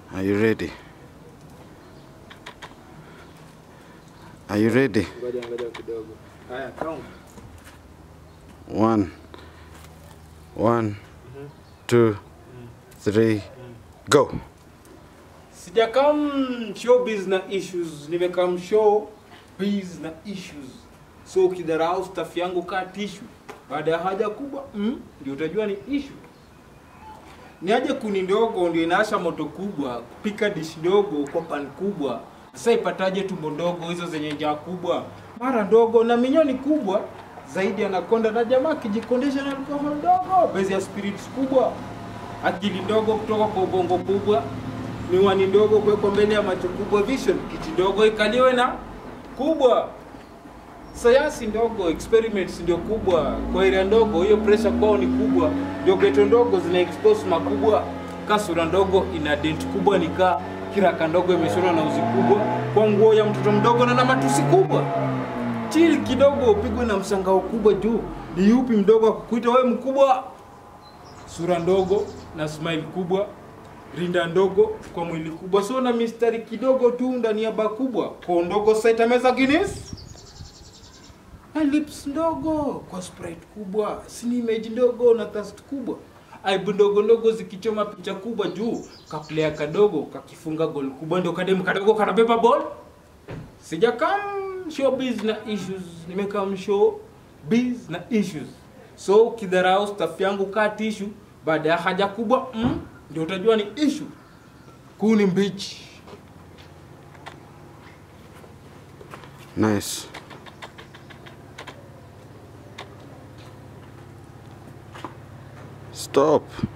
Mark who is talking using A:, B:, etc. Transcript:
A: Are you ready? Are you ready?
B: Ngoja ngoja kidogo. Haya, count.
A: One, one, two, three, go.
B: Sijakam showbiz na issues, nimekam show biz na issues. So ukidharau staff yangu kaa tishu, baada ya haja kubwa mm, ndio utajua ni issue. Ni aje kuni ndogo ndio inaasha moto kubwa, kupika dish ndogo kwa pan kubwa. Sasa ipataje tumbo ndogo hizo zenye njaa kubwa, mara ndogo na minyoni kubwa zaidi anakonda na jamaa kijikondesha na alcohol ndogo, bezi ya spirits kubwa, akili ndogo kutoka kwa ubongo kubwa, miwani ndogo kuwekwa mbele ya macho kubwa, vision kiti ndogo ikaliwe na kubwa, sayansi ndogo, experiments ndio kubwa, kwa area ndogo hiyo pressure kwao ni kubwa, ndio geto ndogo zina expose makubwa, kasura ndogo ina dent kubwa, nikaa kiraka ndogo imeshonwa na uzi kubwa, kwa nguo ya mtoto mdogo na na matusi kubwa chill kidogo, upigwe na mshangao kubwa juu. Ni yupi mdogo akukuita wewe mkubwa? Sura ndogo na smile kubwa, rinda ndogo kwa mwili kubwa, so na mistari kidogo tu ndani ya baa kubwa, kwa ndogo saita meza Guinness na lips ndogo kwa sprite kubwa, sini image ndogo na thirst kubwa, aibu ndogo ndogo zikichoma picha kubwa juu, kaplea kadogo kakifunga gol kubwa, ndio kademu kadogo kanabeba ball sijakam showbiz na issues nimekam show biz na issues so ukidharau staff yangu kaa tishu baada ya haja kubwa mm, ndio utajua ni issue kuu ni mbichi
A: Nice. Stop.